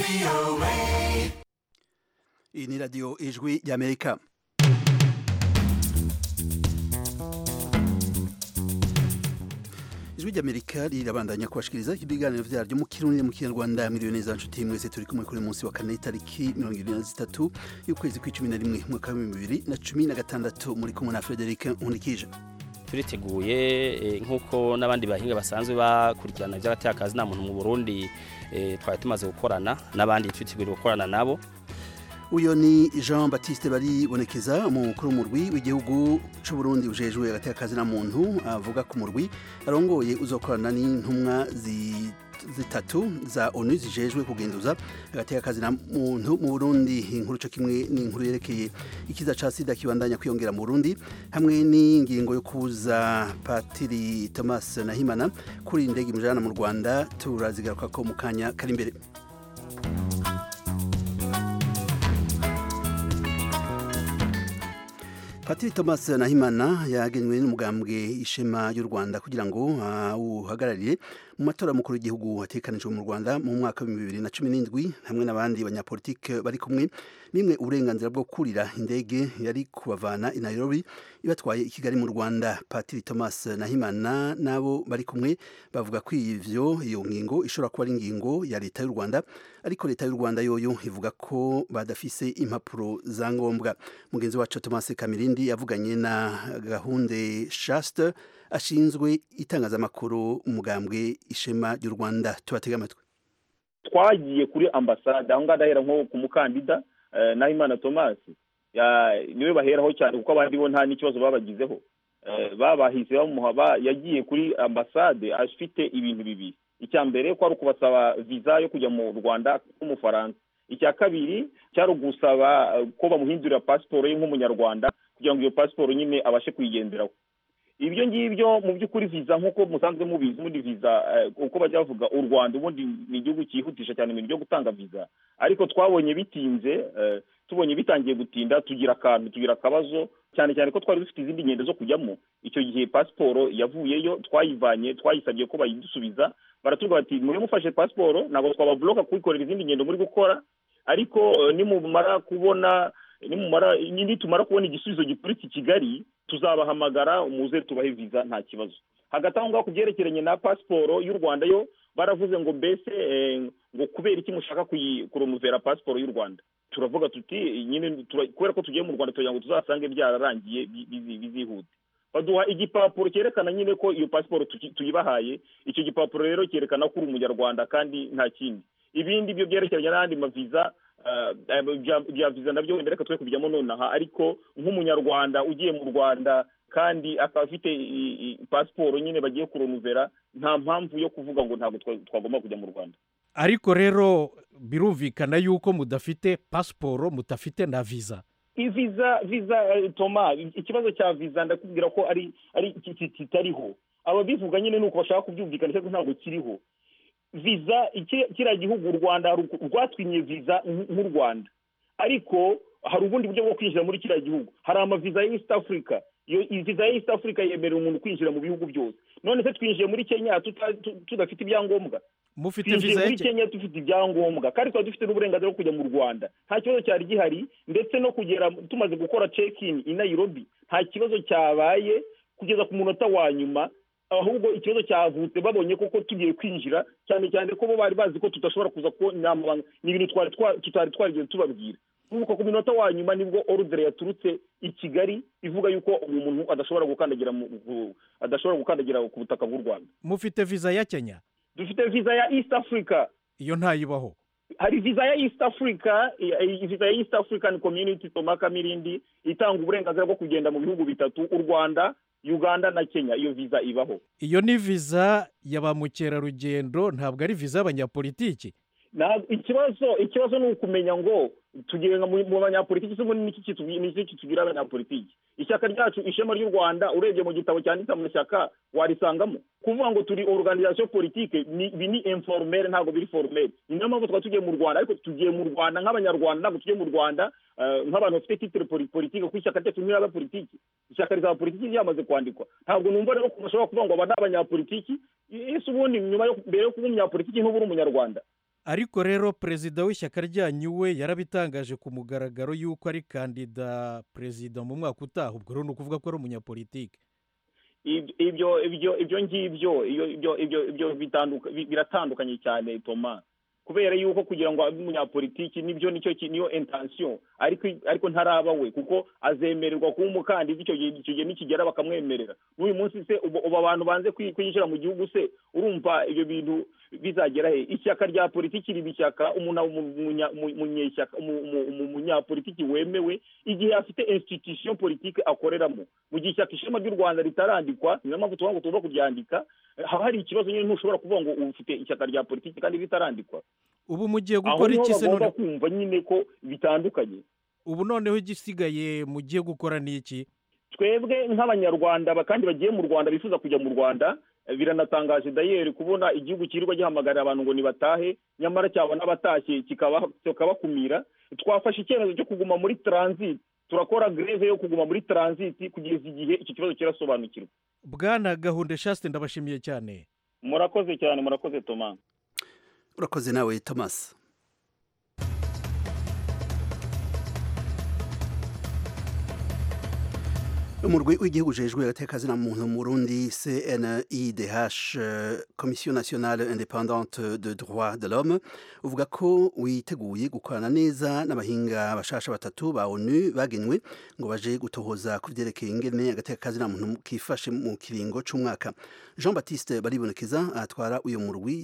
iyi ni radiyo ijwi ry'amerika ijwi ry'amerika rirabandanya kubashikiriza ibiganiro vyaryo mu kirundi mu kinyarwanda miliyoni neza nshuti mwese turi kumwe kuri munsi wa kane itariki mirongo ibiri na zitatu y'ukwezi kw'icumi na rimwe mwaka w'ibihumbi bibiri na cumi na gatandatu muri kumwe na frederic nkundikije turiteguye nk'uko n'abandi bahinga basanzwe bakurikirana iby'agatekazi nta muntu mu burundi twari tumaze gukorana n'abandi twiteguye gukorana nabo uyo ni jean batiste baribonekeza umukuru w'umurwi w'igihugu cy'u Burundi ujejwe agatekazi na muntu avuga ku murwi arongoye uzokorana n'intumwa zitatu za onu zijejwe kugenduza agatekazi na muntu mu Burundi inkuru cyo kimwe n'inkuru yerekeye ikiza ca sida kibandanya kwiyongera mu Burundi hamwe n'ingingo yo kuza Patiri Thomas Nahimana kuri indege mujana mu Rwanda turazigaruka ko mu kanya kari imbere Patiri Thomas Nahimana yagenywe n'umugambwe ishema y'u Rwanda kugira ngo uhagararire mu matora mukuru w'igihugu atekanijwe mu Rwanda mu mwaka wa 2017 hamwe n'abandi banyapolitike bari kumwe nimwe uburenganzira bwo kurira indege yari kubavana i Nairobi ibatwaye i Kigali mu Rwanda Patiri Thomas Nahimana nabo bari kumwe bavuga ko ivyo iyo ngingo ishobora kuba ari ingingo ya leta y'u Rwanda ariko leta y'u Rwanda yoyo ivuga ko badafise impapuro za ngombwa mugenzi wacu Thomas Kamirindi yavuganye na gahunde Shaste ashinzwe itangazamakuru umugambwe ishema ry'u Rwanda tubatega amatwi twagiye kuri ambasade aho ngaho ndahera nko ku mukandida Nahimana Thomas niwe baheraho cyane kuko abandi bo nta n'ikibazo babagizeho babahise bamuha yagiye kuri ambasade afite ibintu bibiri icya mbere ko ari ukubasaba viza yo kujya mu rwanda nk'umufaransa icya kabiri cyari ugusaba ko bamuhindurira pasiporo ye nk'umunyarwanda kugira ngo iyo pasiporo nyine abashe kuyigenderaho ibyo ngibyo mu by'ukuri viza nk'uko musanzwe mubizi ubundi viza uko bajya bavuga u rwanda ubundi ni igihugu cyihutisha cyane ibintu byo gutanga viza ariko twabonye bitinze tubonye bitangiye gutinda tugira akantu tugira akabazo cyane cyane ko twari dufite izindi ngendo zo kujyamo icyo gihe pasiporo yavuyeyo twayivanye twayisabye ko bayidusubiza baratubwira bati mube mufashe pasiporo ntabwo twababloka kuyikorera izindi ngendo muri gukora ariko nimumara kubona nimumara nitumara kubona igisubizo gituritse i kigali tuzabahamagara umuze tubahe viza nta kibazo hagati aho ngaho ku byerekeranye na pasiporo y'u rwanda yo baravuze ngo mbese ngo kubera iki mushaka kuromuvera pasiporo y'u rwanda turavuga tuti nyine kubera ko tugiye mu rwanda tugira ngo tuzasange byararangiye bizihute baduha igipapuro cyerekana nyine ko iyo pasiporo tuyibahaye icyo gipapuro rero cyerekana ko uri umunyarwanda kandi nta kindi ibindi byo byerekeranye n'andi maviza bya viza nabyo wenda reka twe kubijyamo nonaha ariko nk'umunyarwanda ugiye mu rwanda kandi akaba afite pasiporo nyine bagiye kuromuvera nta mpamvu yo kuvuga ngo ntabwo twagomba kujya mu rwanda ariko rero birumvikana yuko mudafite pasiporo mudafite na viza viza viza toma ikibazo cya viza ndakubwira ko ari ari kitariho ababivuga nyine ni uko bashaka kubyumvikanisha ariko ntabwo kiriho viza kiriya gihugu u rwanda rwatwimye viza nk'u rwanda ariko hari ubundi buryo bwo kwinjira muri kiriya gihugu hari amaviza ya east africa iyo viza ya east africa yemerera umuntu kwinjira mu bihugu byose none se twinjiye muri kenya tudafite ibyangombwa mufite viza muri kenya dufite ibyangombwa kandi tuba dufite n'uburenganzira bwo kujya mu rwanda nta kibazo cyari gihari ndetse no kugera tumaze gukora check in i nairobi nta kibazo cyabaye kugeza ku munota wa nyuma ahubwo ikibazo cyavutse babonye koko tugiye kwinjira cyane cyane ko bo bari bazi ko tudashobora kuza ko ni ibintu tutari twarigeze tubabwira nuko ku minota wa nyuma nibwo orudere yaturutse i kigali ivuga yuko uyu muntu adashobora gukandagira adashobora gukandagira ku butaka bw'u rwanda mufite viza ya kenya dufite viza ya east africa iyo ntayibaho hari viza ya east africa viza ya east african community tomaka mirindi itanga uburenganzira bwo kugenda mu bihugu bitatu u rwanda uganda na kenya iyo viza ibaho iyo ni viza ya ba mukerarugendo ntabwo ari viza y'abanyapolitiki ikibazo ikibazo ni ukumenya ngo tugira mu banyapolitiki se ni iki kitubwira abanyapolitiki ishyaka ryacu ishema ry'u rwanda urebye mu gitabo cyanditse mu mashyaka warisangamo kuvuga ngo turi organization politike ibi ni informere ntabwo biri formere ni nayo mpamvu twaba tugiye mu rwanda ariko tugiye mu rwanda nk'abanyarwanda ntabwo tugiye mu rwanda nk'abantu bafite titire politike kuko ishyaka ryacu ntiraba politiki ishyaka rizaba politiki ryamaze kwandikwa ntabwo numva rero ko bashobora kuvuga ngo aba ni abanyapolitiki ese ubundi nyuma yo mbere yo kuba umunyapolitiki ntuba uri umunyarwanda ariko rero perezida w'ishyaka ryanyu we yarabitangaje ku mugaragaro y'uko ari kandida perezida mu mwaka utaha ubwo rero ni ukuvuga ko ari umunyapolitike ibyo ibyo ibyo ngibyo ibyo ibyo ibyo biratandukanye cyane toma kubera yuko kugira ngo abe umunyapolitiki nibyo nicyo niyo intansiyo ariko ariko ntaraba we kuko azemererwa kuba umukandida icyo gihe icyo gihe nikigera bakamwemerera n'uyu munsi se ubu abantu banze kwinjira mu gihugu se urumva ibyo bintu bizagera he ishyaka rya politiki riba ishyaka umunyapolitiki wemewe igihe afite institution politiki akoreramo mu gihe ishyaka ishema ry'u rwanda ritarandikwa niyo mpamvu tuvuga ngo tugomba kuryandika haba hari ikibazo nyine ntushobora kuvuga ngo ufite ishyaka rya politiki kandi ritarandikwa ubu mugiye gukora iki se none kumva nyine ko bitandukanye ubu noneho igisigaye mugiye gukora ni iki twebwe nk'abanyarwanda kandi bagiye mu rwanda bifuza kujya mu rwanda biranatangaje dayeri kubona igihugu kirirwa gihamagarira abantu ngo nibatahe nyamara cyabona abatashye kikabakumira twafashe icyemezo cyo kuguma muri taransiti turakora greve yo kuguma muri taransiti kugeza igihe iki kibazo kirasobanukirwa bwana gahunda shasite ndabashimiye cyane murakoze cyane murakoze toma urakoze nawe thomas umurwi w'igihugu ujejwe agateka na muntu mu Burundi CNIDH Commission nationale indépendante de droits de l'homme uvuga ko witeguye gukorana neza n'abahinga bashasha batatu ba ONU bagenywe ngo baje gutohoza ku vyerekeye ingene agateka na muntu kifashe mu kiringo c'umwaka Jean Baptiste baribonekeza atwara uyu murwi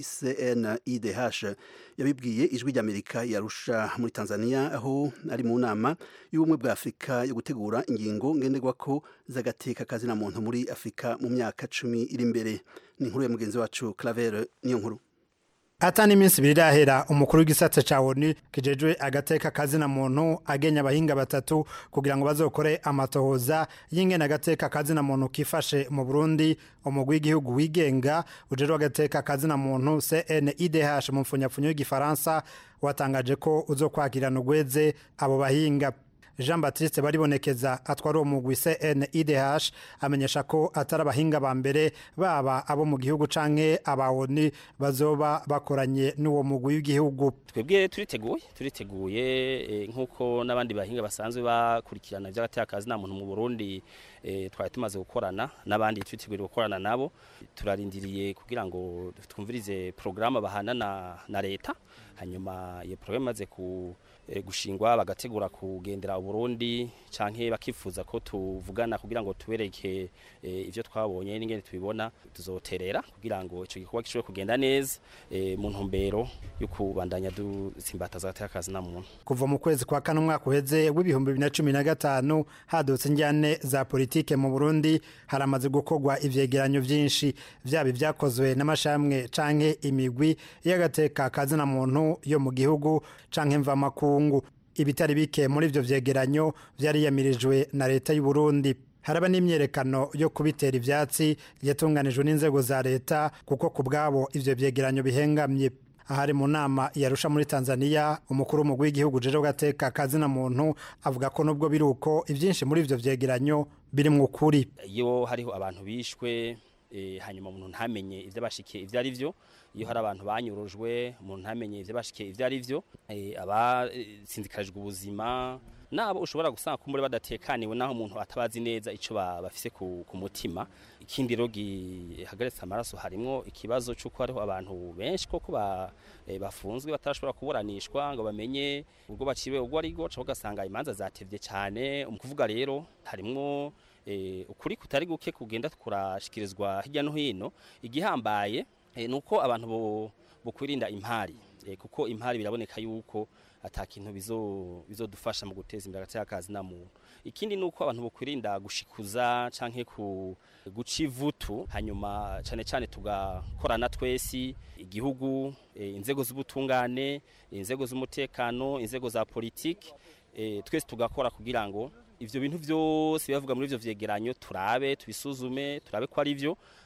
CNIDH yabibwiye ijwi ry'Amerika yarusha muri Tanzania aho ari mu nama y'ubumwe bwa Afurika yo gutegura ingingo ngenderwako z'agateka kazina muntu muri afurika mu myaka cumi iri imbere ni inkuru ya mugenzi wacu claver niyo nkuru atani iminsi ibiri irahera umukuru w'igisate ca onu kijejwe agateka kazina muntu agenya abahinga batatu kugira ngo bazokore amatohoza y'ingene agateka kazina muntu kifashe mu burundi umugwi w'igihugu wigenga ujejwe agateka kazina muntu cnidh mu mfunyapfunyo y'igifaransa watangaje ko uzokwakirana ugweze abo bahinga jean batiste baribonekeza atwara uwo mugwi cnidh amenyesha ko atari abahinga ba mbere baba abo mu gihugu canke abawoni bazoba bakoranye n'uwo mugwi w'igihugu twebwe turiteguye turiteguye nk'uko n'abandi bahinga basanzwe bakurikirana iby'agatekazi nta muntu mu burundi twari tumaze gukorana n'abandi twiteguye gukorana nabo turarindiriye kugira ngo twumvirize porogaramu bahana na leta hanyuma iyo porogaramu imaze ku gushingwa bagategura kugendera uburundi canke bakifuza ko tuvugana kugira ngo tubereke ivyo twabonye n'ingene tubibona tuzoterera kugira ngo ico gikorwa gishobore kugenda neza mu ntumbero yo kubandanya dusimbataza agatekazi na muntu kuva mu kwezi kwa kane umwaka uheze w'ibihumbi bibiri na cumi na gatanu hadutse injyane za politike mu burundi haramaze gukorwa ivyegeranyo vyinshi vyaba ivyakozwe n'amashamwe canke imigwi y'agateka kazina muntu yo mu gihugu canke mvamakuru ibitari bike muri ivyo vyegeranyo vyariyamirijwe na leta y'u Burundi haraba n'imyerekano yo kubitera ivyatsi yatunganijwe n'inzego za leta kuko ku bwabo ivyo vyegeranyo bihengamye ahari mu nama yarusha muri Tanzania umukuru w'umugwi w'igihugu jeje gateka kazina muntu avuga ko nubwo biri uko ivyinshi muri ivyo vyegeranyo biri mu kuri iyo hariho abantu bishwe hanyuma umuntu ntamenye ibyo bashikiye ibyo ari byo iyo hari abantu banyurujwe umuntu ntamenye ibyo bashikiye ibyo ari byo abasinzikarijwe ubuzima nabo ushobora gusanga ko muri badatekaniwe naho umuntu atabazi neza icyo bafise ku mutima ikindi rero gihagaritse amaraso harimo ikibazo cy'uko hariho abantu benshi koko bafunzwe batarashobora kuburanishwa ngo bamenye ubwo baciwe ubwo ari bwo ugasanga imanza zatevye cyane mu kuvuga rero harimo ukuri kutari guke kugenda kurashikirizwa hirya no hino igihambaye ni uko abantu bukwirinda impari kuko impari biraboneka yuko atakintu bizodufasha mu guteza imbere agatekazi na muntu ikindi ni uko abantu bukwirinda gushikuza canke ku guca ivutu hanyuma cyane cyane tugakorana twesi igihugu inzego z'ubutungane inzego z'umutekano inzego za politiki twese tugakora kugira ngo ivyo bintu vyose bivuga muri ivyo vyegeranyo turabe tubisuzume turabe ko ari vyo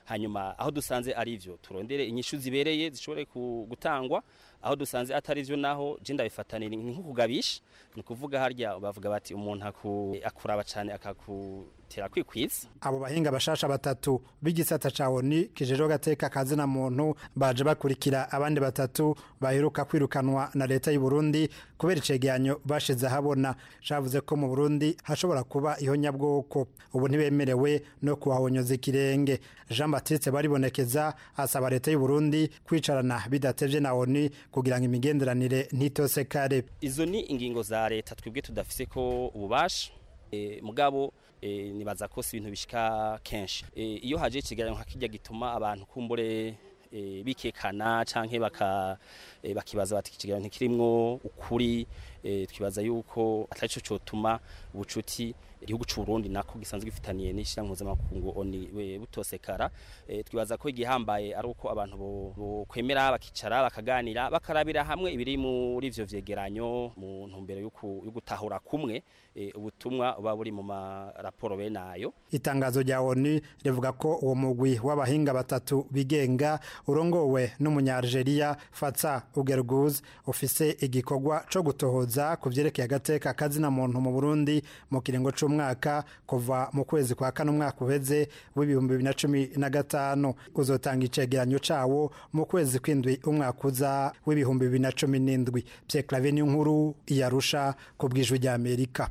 hanyuma aho dusanze ari ivyo turondere inyishu zibereye zishobore ku- gutangwa aho dusanze atari vyo naho je ndabifatanira nk'ukugabisha ni ukuvuga harya bavuga bati umuntu aku- akuraba cane akakutera kwikwiza abo bahinga bashasha batatu b'igisata ca oni kijejwe gateka kazina muntu baje bakurikira abandi batatu baheruka kwirukanwa na leta y'u Burundi kubera icegeranyo bashize ahabona cavuze ko mu Burundi hashobora kuba ihonyabwoko ubu ntibemerewe no kuhahonyoza ikirenge Jean Baptiste baribonekeza asaba leta y'u Burundi kwicarana bidatevye na oni kugira ngo imigenderanire ntitosekare izo ni ingingo za leta twebwe tudafise ko ububasha e, mugabo e, nibaza ko si ibintu bishika kenshi e, iyo haje ikiganiro nka kirya gituma abantu kumbure e, bikekana canke baka e, bakibaza bati ikiganiro ntikirimwo ukuri e, twibaza yuko atari cyo cotuma ubucuti igihugu c'u Burundi nako gisanzwe gifitaniye n'ishira mpuzamakungu oni we butosekara e, twibaza ko igihambaye ari uko abantu bo, bo kwemera bakicara bakaganira bakarabira hamwe ibiri muri ivyo vyegeranyo mu ntumbero yo ku- yo gutahura kumwe e, ubutumwa buba buri mu maraporo bene ayo itangazo rya oni rivuga ko uwo mugwi w'abahinga batatu bigenga urongowe n'umunyalgeria fatsa ugerguz ufise igikorwa co gutohoza ku vyerekeye agateka kazina muntu mu burundi mu kiringo c'umwaka kuva mu kwezi kwa kane umwaka uheze w'ibihumbi bibiri na cumi na gatanu uzotanga icegeranyo cawo mu kwezi kw'indwi umwaka uza w'ibihumbi bibiri na cumi n'indwi pierre clave nkuru yarusha ku bwijwi rya amerika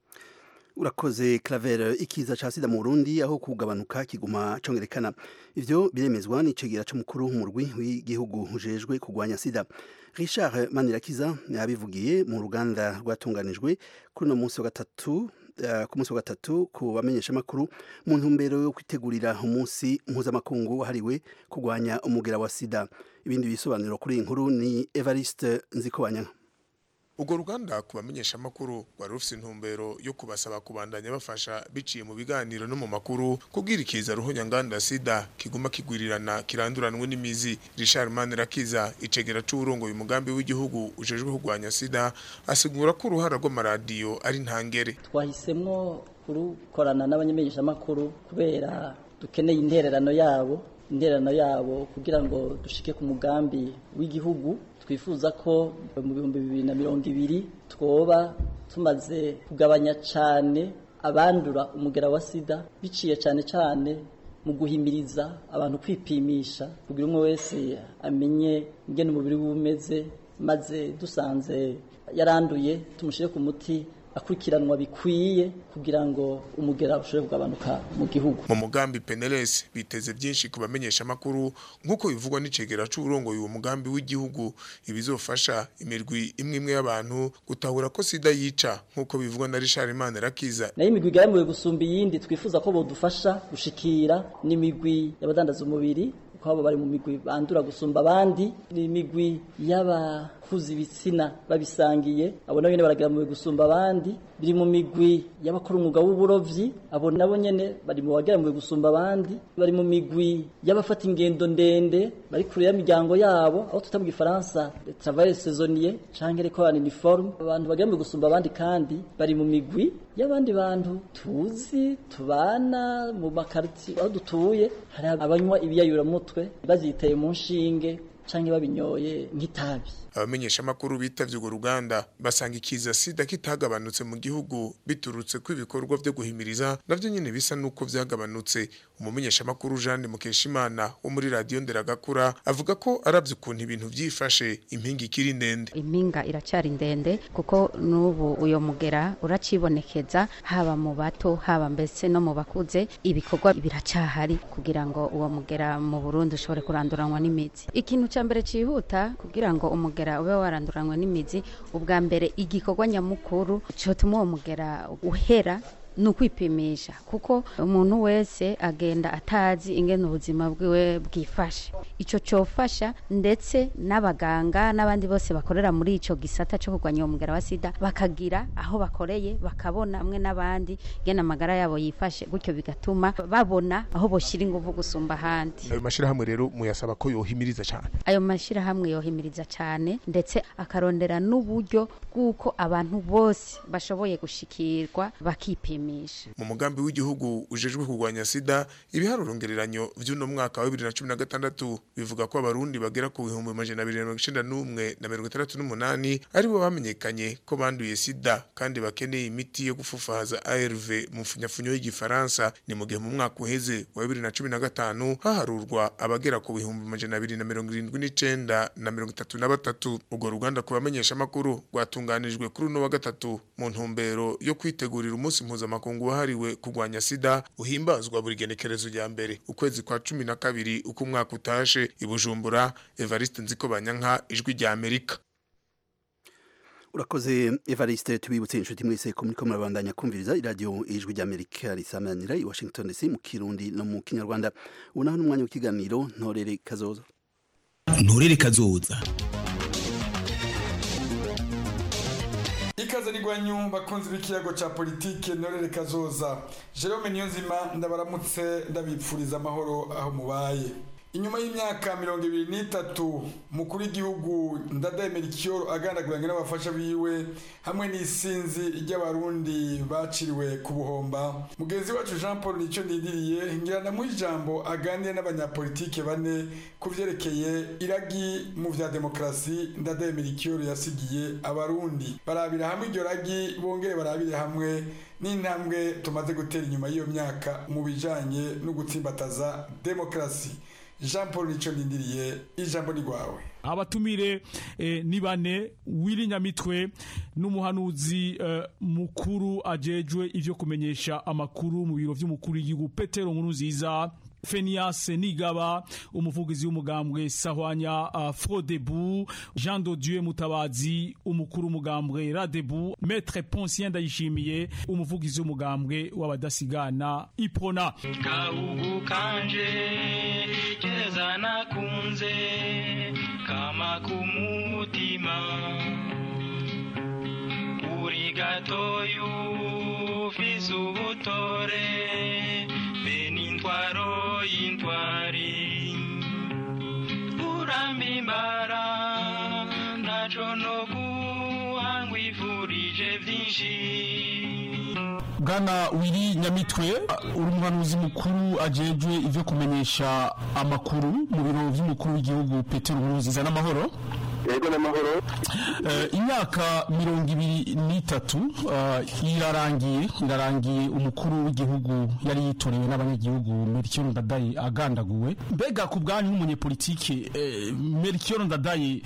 urakoze claver ikiza ca sida mu burundi aho kugabanuka kiguma congerekana ivyo biremezwa n'icegera c'umukuru w'umurwi w'igihugu ujejwe kurwanya sida richard manirakiza yabivugiye mu ruganda rwatunganijwe kuri uno munsi wa gatatu eh, ku munsi wa gatatu ku bamenyeshamakuru mu ntumbero yo kwitegurira umunsi mpuzamakungu wahariwe kurwanya umugera wa sida ibindi bisobanuro kuri iyi nkuru ni evariste nzikobanya urwo ruganda ku bamenyeshamakuru rwari rufite intumbero yo kubasaba kubandanya bafasha biciye mu biganiro no mu makuru kubwira ikiza ruhonyanganda sida kiguma kigwirirana kiranduranwe n'imizi richard manirakiza icegera c'uwurongoye umugambi w'igihugu ujejwe kurwanya sida asigura ko uruhara rw'amaradiyo ari ntangere twahisemwo kurukorana n'abanyamenyeshamakuru kubera dukeneye intererano yabo intererano yabo kugira ngo dushike ku mugambi w'igihugu twifuza ko mu bihumbi bibiri na mirongo ibiri twoba tumaze kugabanya cyane abandura umugera wa sida biciye cyane cyane mu guhimiriza abantu kwipimisha kugira umwe wese amenye ingene umubiri we umeze maze dusanze yaranduye tumushyire ku muti akurikiranwa bikwiye kugira ngo umugera ushobore kugabanuka mu gihugu mu mugambi peneles biteze byinshi ku bamenyeshamakuru nk'uko bivugwa n'icegera c'uwurongoye uwo mugambi w'igihugu ibizofasha imirwi imwe imwe y'abantu gutahura ko sida yica nk'uko bivugwa na richard manirakiza nayo imigwi igaramuwe gusumba iyindi twifuza ko bodufasha gushikira n'imigwi y'abadandaza umubiri kuko abo bari mu migwi bandura gusumba abandi n'imigwi y'abakuza ibitsina babisangiye abo nabo nyene baragaramuwe gusumba abandi biri mu migwi y'abakora umwuga w'uburovyi abo nabo nyene bari mu bagaramuwe gusumba abandi bari mu migwi y'abafata ingendo ndende bari kure y'imiryango yabo aho tuta mu gifaransa travail saisonnier canke les corps en uniforme abantu bagaramuwe gusumba abandi kandi bari mu migwi y'abandi bantu tuzi tubana mu makariti aho dutuye hari abanywa ibiyayuramutwe baziteye mu nshinge canke babinyoye nk'itabi abamenyeshamakuru bitavye urwo ruganda basanga ikiza sida kitagabanutse mu gihugu biturutse ko ibikorwa vyo guhimiriza navyo nyene bisa nuko vyagabanutse umumenyeshamakuru Jeanne Mukeshimana wo muri radio Nderagakura avuga ko aravye ukuntu ibintu vyifashe impinga ikiri ndende impinga iracyari ndende kuko n'ubu uyo mugera uracibonekeza haba mu bato haba mbese no mu bakuze ibikorwa biracyahari kugira ngo uwo mugera mu Burundi ushobore kuranduranwa n'imizi ikintu cya mbere cyihuta kugira ngo umugera ube waranduranwa n'imizi ubwa mbere igikorwa nyamukuru cyotuma uwo mugera uhera ni ukwipimisha kuko umuntu wese agenda atazi ingene ubuzima bwiwe bwifashe icyo cyofasha ndetse n'abaganga n'abandi bose bakorera muri icyo gisata cyo kurwanya uwo mugera wa sida bakagira aho bakoreye bakabona hamwe n'abandi ingene amagara yabo yifashe gutyo bigatuma babona aho boshyira ingufu gusumba ahandi ayo mashirahamwe rero muyasaba ko yohimiriza cyane ayo mashyirahamwe yohimiriza cyane ndetse akarondera n'uburyo bw'uko abantu bose bashoboye gushikirwa bakipima kwipimisha mu mugambi w'igihugu ujejwe kurwanya sida ibiharuro ngereranyo vy'uno mwaka wa 2016 bivuga ko abarundi bagera ku bihumbi amajana abiri na mirongo icenda n'umwe na mirongo itandatu n'umunani aribo bamenyekanye ko banduye sida kandi bakeneye imiti yo gufufahaza ARV mu mfunyafunyo y'igifaransa ni mu gihe mu mwaka uheze wa 2015 haharurwa abagera ku bihumbi amajana abiri na mirongo irindwi n'icenda na mirongo itatu na batatu urwo ruganda ku bamenyesha amakuru rwatunganijwe kuri uno wa gatatu mu ntumbero yo kwitegurira umunsi mpuzamakungu wahariwe kurwanya sida uhimbazwa buri genekerezo rya mbere ukwezi kwa cumi na kabiri uko umwaka utashe i bujumbura evariste nziko banyanka ijwi rya amerika urakoze evariste tubibutse inshuti mwese ko muriko murabandanya kumviriza iradiyo ijwi ry'amerika risamanira i washington dc mu kirundi no mu kinyarwanda ubu naho n'umwanya w'ikiganiro ntorere kazoza nturere kazoza ikaze rigwanyu bakunzi b'ikiyago ca politike norere kazoza Jerome Niyonzima ndabaramutse ndabipfuriza amahoro aho mubaye inyuma y'imyaka mirongo ibiri n'itatu mukuru w'igihugu ndadaye merikiyoro agandaguranye n'abafasha biwe hamwe n'isinzi ry'abarundi baciriwe ku buhomba mugenzi wacu jean paul nicyo ndindiriye ngirana mu ijambo aganire n'abanyapolitike bane ku vyerekeye iragi mu vya demokarasi ndadaye merikiyoro yasigiye abarundi barabira hamwe iryo ragi bongere barabire hamwe n'intambwe tumaze gutera inyuma y'iyo myaka mu bijanye no gutsimbataza demokarasi jean paul nicyo ndindiriye ijambo ni rwawe abatumire eh, ni bane wiri nyamitwe n'umuhanuzi eh, mukuru ajejwe ivyo kumenyesha amakuru mu biro vy'umukuru w'igihugu petero nkuru nziza Fenias Nigaba umuvugizi w'umugambwe Sahwanya uh, Frodebu Jean de Dieu Mutabazi umukuru w'umugambwe Radebu Maître Poncien Ndayishimiye umuvugizi w'umugambwe w'abadasigana Iprona Kahugu kanje keza nakunze kama kumutima uri gatoyu ufise ubutore benintwaro y'intwari urambimbara ntaco no guhangwifurije vyinshi Bwana Wiri Nyamitwe uri umuhanuzi mukuru ajejwe ivyo kumenyesha amakuru mu biro vy'umukuru w'igihugu Petero Nkurunziza n'amahoro yego n'amahoro imyaka mirongo ibiri n'itatu irarangiye irarangiye umukuru w'igihugu yari yitorewe n'abanyagihugu Melchior Ndadaye agandaguwe mbega ku bwanyu nk'umunyepolitike Melchior Ndadaye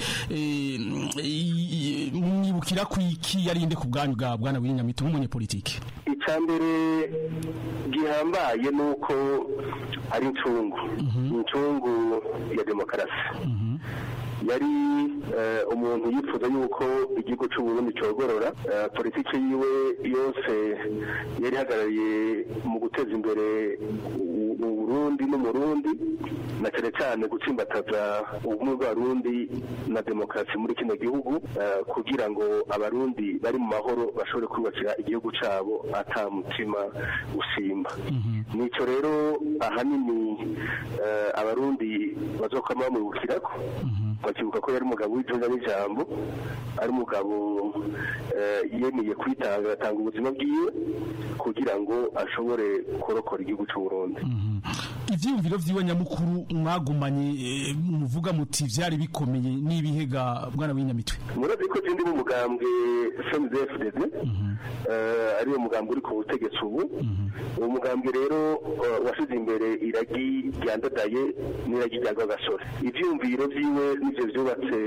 mwibukira ku iki yarinde ku bwanyu bwa bwana w'inyamitwe nk'umunyepolitike icya mbere gihambaye ni uko ari incungu incungu ya demokarasi yari umuntu yifuza yuko igihugu cy'uburundi cyogorora politiki yiwe yose yari ihagarariye mu guteza imbere uburundi n'umurundi na cyane cyane gutsimbataza ubumwe bw'abarundi na demokarasi muri kino gihugu kugira ngo abarundi bari mu mahoro bashobore kubakira igihugu cyabo ata mutima usimba nicyo rero ahanini abarundi bazokwama bamwibukirako bakibuka ko yari umugabo w'ijunja n'ijambo ari umugabo yemeye kwitanga agatanga ubuzima bwiwe kugira ngo ashobore kurokora igihugu cy'uburundi ivyiyumviro vyiwe nyamukuru mwagumanye muvuga muti vyari bikomeye n'ibihega bwana w'inyamitwe murazi ko je ndi mu mugambwe FMDFDD ari wo mugambwe uri ku butegetsi ubu uwo mugambwe rero washize imbere iragi ryandadaye n'iragi rya rwagasore ivyiyumviro vyiwe nivyo vyubatse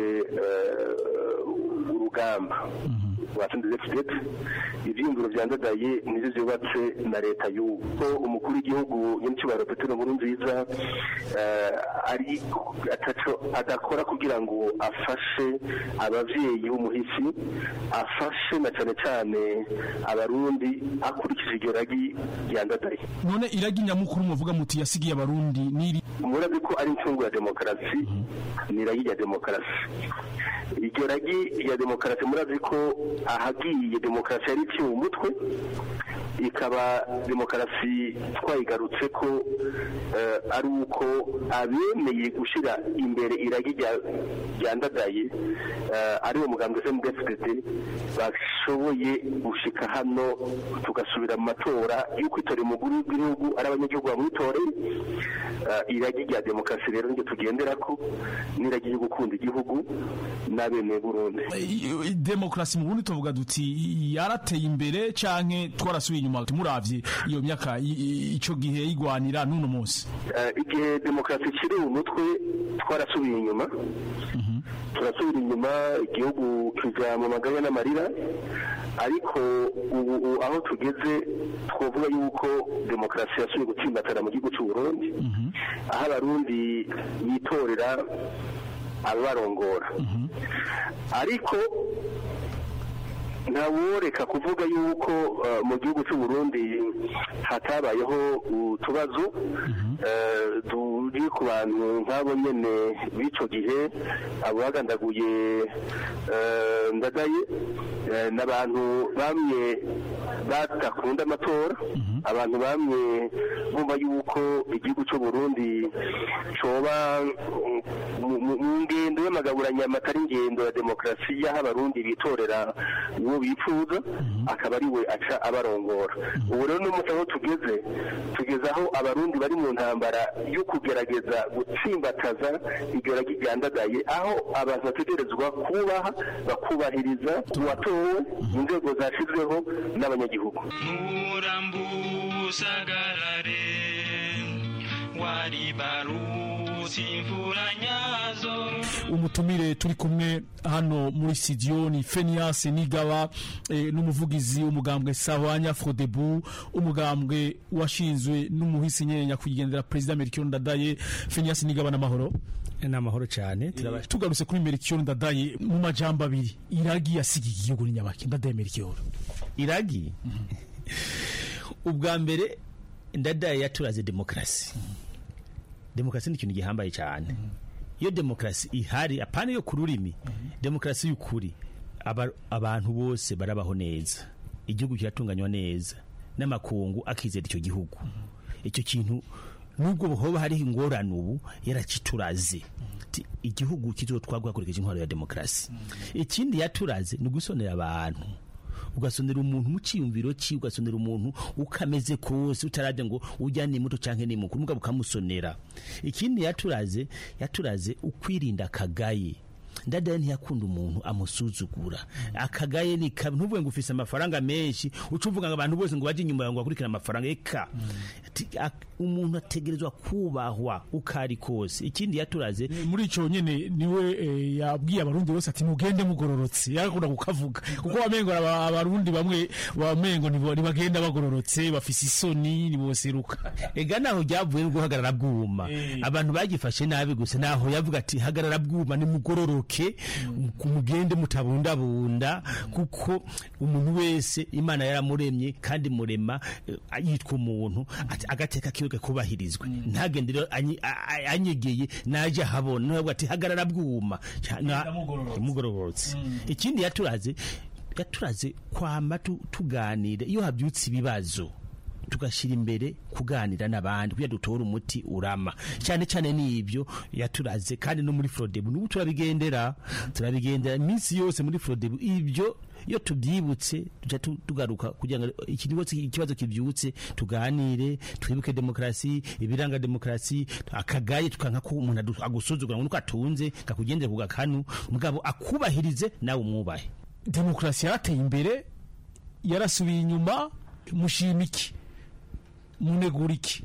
urugamba rwa FMDFDD ivyiyumviro vyandadaye nivyo vyubatse na leta y'ubu ko umukuru w'igihugu nyir'icyubahiro petero nkuru nziza ari ataco adakora kugira ngo afashe abavyeyi b'umuhisi afashe na cane cane abarundi akurikije iryo ragi ryandadaye none iragi nyamukuru muvuga muti yasigiye abarundi niri murazi ko ari incungu ya demokarasi ni iragi rya demokarasi iryo ragi rya demokarasi murazi ko ahagiye demokarasi yari iciye umutwe ikaba demokarasi twayigarutse ko eh, ari uko abemeye gushyira imbere iragi rya- ryandadaye eh, ari wo mugambwe FMDFDD bashoboye gushika hano tugasubira mu matora y'uko itorero umukuru w'igihugu ari abanyagihugu bamwitoreye Eh, iragi rya demokarasi rero niryo tugendera ko n'iragi ryo gukunda igihugu n'abemeye Burundi I- i- demokarasi mu bundi tuvuga duti yarateye imbere canke twarasubiye inyuma muravye iyo myaka i- i- ico gihe yigwanira n'uno munsi Eh, igihe demokarasi ikiri mu mutwe twarasubiye inyuma turasubira inyuma igihugu kija mu maganya n'amarira ariko ubu ubu aho tugeze twavuga yuko demokarasi yasubiye gutsimbatara mu gihugu cy'u Burundi aho abarundi bitorera ababarongora ariko ntaworeka kuvuga yuko eh, mu gihugu cy'u Burundi hatabayeho utubazo eh, turi ku bantu nk'abo nyene b'ico gihe abo bagandaguye eh, ndadaye eh, n'abantu bamwe badakunda amatora abantu bamwe bumva yuko igihugu cy'u Burundi coba mm, mu- mu mu ngendo y'amagaburanyama atari ingendo ya demokarasi y'aho abarundi bitorera uwo bifuza akaba ari we aca abarongora ubu rero n'umunsi aho tugeze tugeze aho abarundi bari mu ntambara yo kugerageza gutsimbataza iryo ragi ryandagaye aho abantu bategerezwa kubaha bakubahiriza uwatowe inzego zashyizweho n'abanyagihugu usagarare waribarutse imvura nyazo umutumire turi kumwe hano muri studio ni Fenias Nigaba eh, n'umuvugizi w'umugambwe Sawanya Frodebu umugambwe washinzwe n'umuhisi nyenya kugendera president Melchior Ndadaye Fenias Nigaba n'amahoro n'amahoro cyane tugarutse kuri Melchior Ndadaye mu majambo abiri iragi yasigiye igihugu ni nyabaki Ndadaye Melchior iragi ubwa mbere ndadaye yaturaze demokarasi demokarasi ni ikintu gihambaye cyane iyo demokarasi ihari apana yo ku rurimi demokarasi y'ukuri aba- abantu bose barabaho neza igihugu kiratunganywa neza n'amakungu akizera icyo gihugu icyo kintu nubwo hoba hariho ingorane ubu yarakituraze Ati, igihugu kizotwagwa hakurikije intwaro ya demokarasi ikindi yaturaze ni ugusonera abantu ugasonera umuntu mu cyiyumviro cye ugasonera umuntu ukameze kose utarade ngo ujya ni muto cyangwa ni mukuru mugabo ukamusonera ikindi yaturaze yaturaze ukwirinda akagaye ndadaye ntiyakunda umuntu amusuzugura akagaye ni kabi ntuvuge ngo ufise amafaranga menshi uca uvuga ngo abantu bose ngo bajye inyuma yawe ngo bakurikirane amafaranga eka Ati, ak- umuntu ategerezwa kubahwa uko ari kose ikindi yaturaze muri ico nyene niwe eh, yabwiye abarundi bose ati mugende mugororotse yarakunda kukavuga kuko wamengo aba- abarundi bamwe wamengo nibo- ntibagenda bagororotse bafise isoni niboseruka ega naho ryavuye no guhagarara bwuma abantu bagifashe nabi gusa naho yavuga ati hagarara bwuma nimugororoke mugende mutabundabunda kuko umuntu wese imana yaramuremye kandi murema eh, yitwa umuntu ati agateka kiwe kubahirizwe ntagende rero anyi- a- a- anyegeye naje habona nawe ati hagarara bwuma Ca- na- mugororotse ikindi yaturaze yaturaze kwama tu- tuganira iyo habyutse ibibazo tugashyira imbere kuganira n'abandi kugira dutore umuti urama cyane cyane n'ibyo yaturaze kandi no muri forodebu n'ubu turabigendera turabigendera iminsi yose muri forodebu ibyo iyo tubyibutse tujya tu- tugaruka kugira ngo ikibazo ikibazo kibyutse tuganire twibuke demokarasi ibiranga demokarasi akagaye tukanka ko umuntu adu- agusuzugura ngo nuko atunze kakugendera ku gakanu mugabo akubahirize nawe umwubahe demokarasi yarateye imbere yarasubiye inyuma mushima iki munegura iki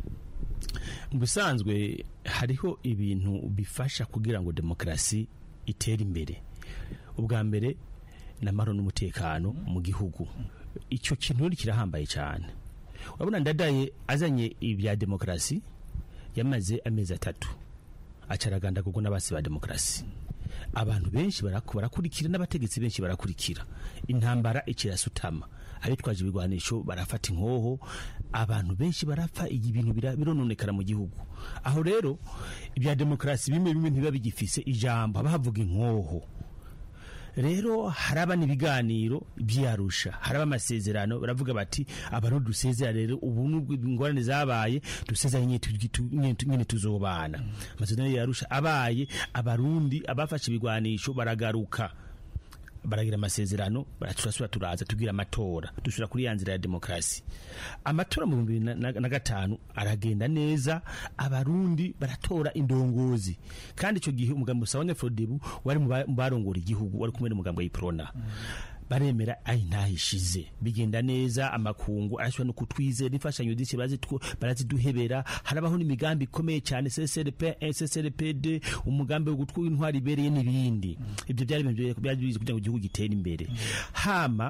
mu bisanzwe hariho ibintu bifasha kugira ngo demokarasi itere imbere ubwa mbere ni amahoro n'umutekano mu gihugu icyo kintu rero kirahambaye cyane urabona ndadaye azanye ibya demokarasi yamaze amezi atatu acaraganda kuko n'abasi ba demokarasi abantu benshi baraku- barakurikira n'abategetsi benshi barakurikira intambara ikirasutama abitwaje ibigwanisho barafata inkoho abantu benshi barapfa iyi bintu bira- birononekara mu gihugu aho rero ibya demokarasi bimwe bimwe ntibiba bigifise ijambo haba havuga inkoho rero haraba n'ibiganiro byarusha haraba amasezerano baravuga bati abantu dusezera rero ubu nubwo ingorane zabaye dusezera nyine tu- tu- nyine tu- nyine tuzobana amasezerano yarusha abaye abarundi abafashe ibigwanisho baragaruka baragira amasezerano turasubira turaza tugira amatora dusubira kuri ya nzira ya demokarasi amatora mu bihumbi bibiri na- na na gatanu aragenda neza abarundi baratora indongozi kandi icyo gihe umugambi usabanya frodebu wari mu ba- mu barongora igihugu wari kumwe n'umugambi wa iprona baremera ayi ntahishize bigenda neza amakungu arashobora no kutwizera imfashanyo z'iki barazitwo- baraziduhebera harabaho n'imigambi ikomeye cyane CCRP SSRPD umugambi wo gutwara intwari ibereye n'ibindi ibyo byari ibintu byari bizi kugira ngo igihugu gitere imbere hama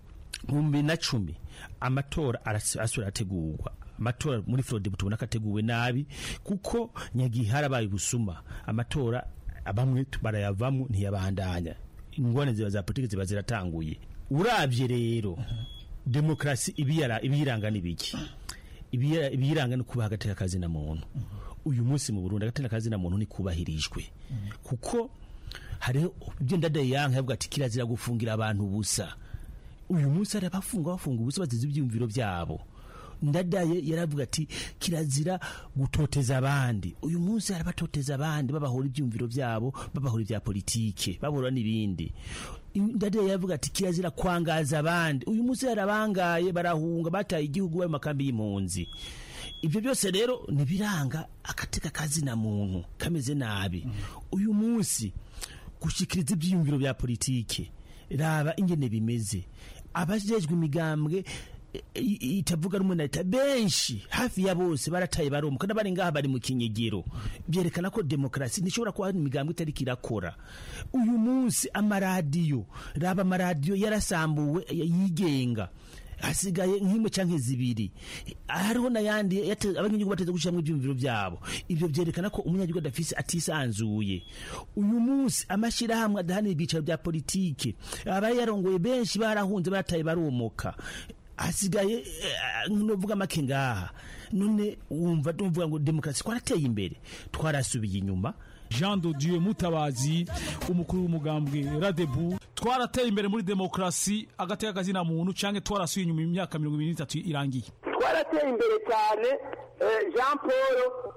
mu bibiri na cumi amatora aras- asubira ategurwa amatora muri Florida tubona ko ateguwe nabi kuko nyagihe harabaye ubusuma amatora bamwe barayavamo ntiyabandanya ingorane ziba za politiki ziba ziratanguye urabye rero demokarasi ibiyara- ibiyiranga ni biki Ibiya- ibiyiranga ni kubaha agateka kazina muntu uyu munsi mu Burundi agateka kazina muntu ni kubahirijwe kuko hariho ibyo ndadaye yanka yavuga ati kirazira gufungira abantu ubusa uyu munsi hari abafunga bafunga ubusa bazize ibyiyumviro byabo ndadaye yaravuga ati kirazira gutoteza abandi uyu munsi hari abatoteza abandi babahora ibyumviro byabo babahora ibya politike babahora n'ibindi ndadaye yaravuga ati kirazira kwangaza abandi uyu munsi hari abangaye barahunga bataye igihugu bari mu makambi y'impunzi ibyo byose rero ntibiranga agateka kazina muntu kameze nabi uyu munsi gushikiriza ibyiyumviro bya politike raba ingene bimeze abajejwe imigambwe i- i- itavuga rumwe na leta benshi hafi ya bose barataye baromuka n'abari ngaha bari mu kinyegero byerekana ko demokarasi ntishobora kuba hari imigambwe itariko irakora uyu munsi amaradiyo raba amaradiyo yarasambuwe yigenga hasigaye nk'imwe canke zibiri hariho n'ayandi yate- abanyagihugu bateze gushiramwo ivyumviro vyabo ivyo vyerekana ko umunyagihugu adafise atisanzuye uyu munsi amashirahamwe adahanira ibyicaro bya politike abaye yarongoye benshi barahunze barataye baromoka hasigaye eh, novuga make ngaha none wumva tuvuga ngo demokarasi twarateye imbere twarasubiye inyuma jean de dieu mutabazi umukuru w'umugambwe radebu twarateye imbere muri demokarasi agateka kazina muntu canke twarasuye inyuma imyaka mirongo ibiri n'itatu irangiye twarateye imbere cyane eh, jean paul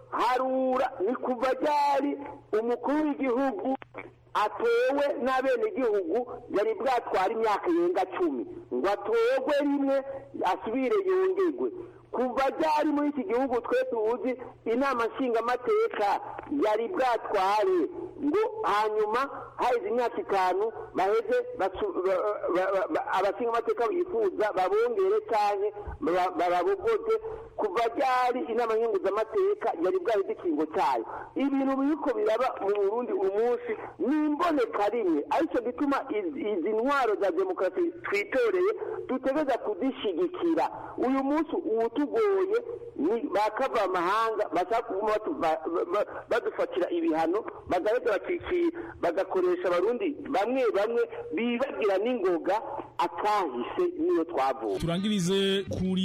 harura ni kuva ryari umukuru w'igihugu atowe n'abenegihugu yari bwatwara imyaka yenga cumi ngo atorwe rimwe asubire yongerwe kuva ryari muri iki gihugu twe tuzi inama nshingamateka yari bwatware ngo hanyuma haheze imyaka itanu baheze basu- ba- ba- ba- ba- abashingamateka bifuza babongere cyane bababogoze kuva ryari inama nkenguzamateka yari bwaheze ikingo cyayo ibintu biriko biraba mu burundi uyu munsi ni imboneka rimwe aricyo gituma izi izi ntwaro za demokarasi twitoreye dutegereza kuzishyigikira uyu munsi uwutugoye ni bakava amahanga bashaka kuguma batu- ba- ba- badufatira ibihano bagaheza bakiki- bagakoresha abarundi bamwe bamwe bibagira n'ingoga akahise niyo twavuye turangirize kuri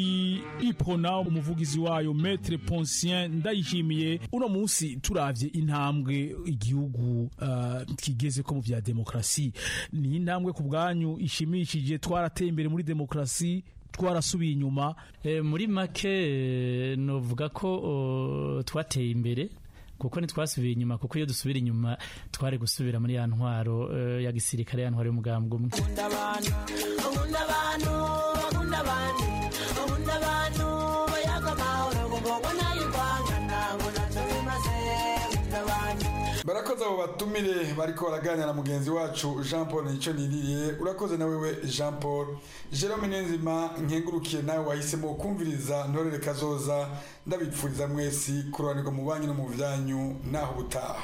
ipona umuvugizi wayo metre poncien ndayishimiye uno munsi turavye intambwe igihugu uh, kigeze ko mu vya demokarasi ni intambwe ku bwanyu ishimishije twarateye imbere muri demokarasi twarasubiye inyuma Eh, muri make eh, novuga ko oh, twateye imbere kuko ntitwasubiye inyuma kuko iyo dusubira inyuma twari gusubira muri ya ntwaro eh, ya gisirikare ya ntwaro y'umugambwe umwe Akunda abantu, akunda abantu, akunda abantu, akunda abantu, bayaga amahoro, ngo ngo nayivangana, ngo ntacyo bimaze, akunda abantu. barakoze abo batumire bariko baraganira na mugenzi wacu jean paul nicyo niririye urakoze na wewe jean paul jerome niyonzima nkengurukiye nawe wahisemo kumviriza ntorere kazoza ndabipfuriza mwesi kurobanirwa mu banki no mu byanyu naho ubutaha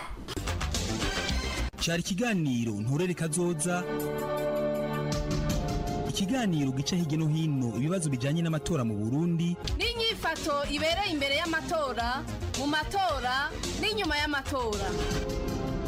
cyari ikiganiro nturere kazoza ikiganiro gica hirya no hino ibibazo bijyanye n'amatora mu burundi n'inyifato ibereye imbere y'amatora mu matora n'inyuma y'amatora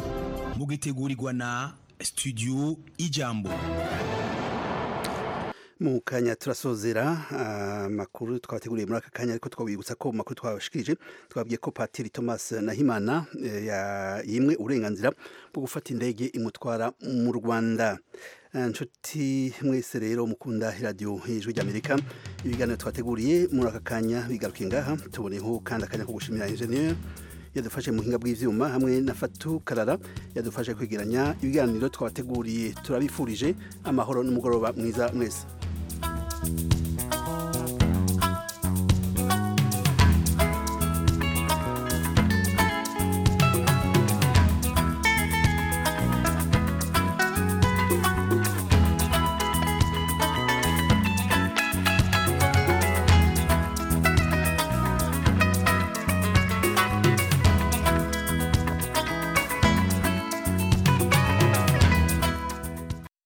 mugitegurirwa na studio ijambo mu kanya turasozera amakuru twabateguriye muri aka kanya ariko twabibutsa ko mu makuru twabashikirije twabwiye ko patiri thomas nahimana eh, ya- yimwe uburenganzira bwo gufata indege imutwara mu rwanda Eh, nshuti mwese rero mukunda iradiyo ijwi ry'amerika ibiganiro twateguriye muri aka kanya bigarukiye ngaha tuboneho kandi akanya ko gushimira enjeniyeri yadufashe mu buhinga bw'ivyuma hamwe na Fatu Karara yadufashe kwegeranya ibiganiro twabateguriye turabifurije amahoro n'umugoroba mwiza mwese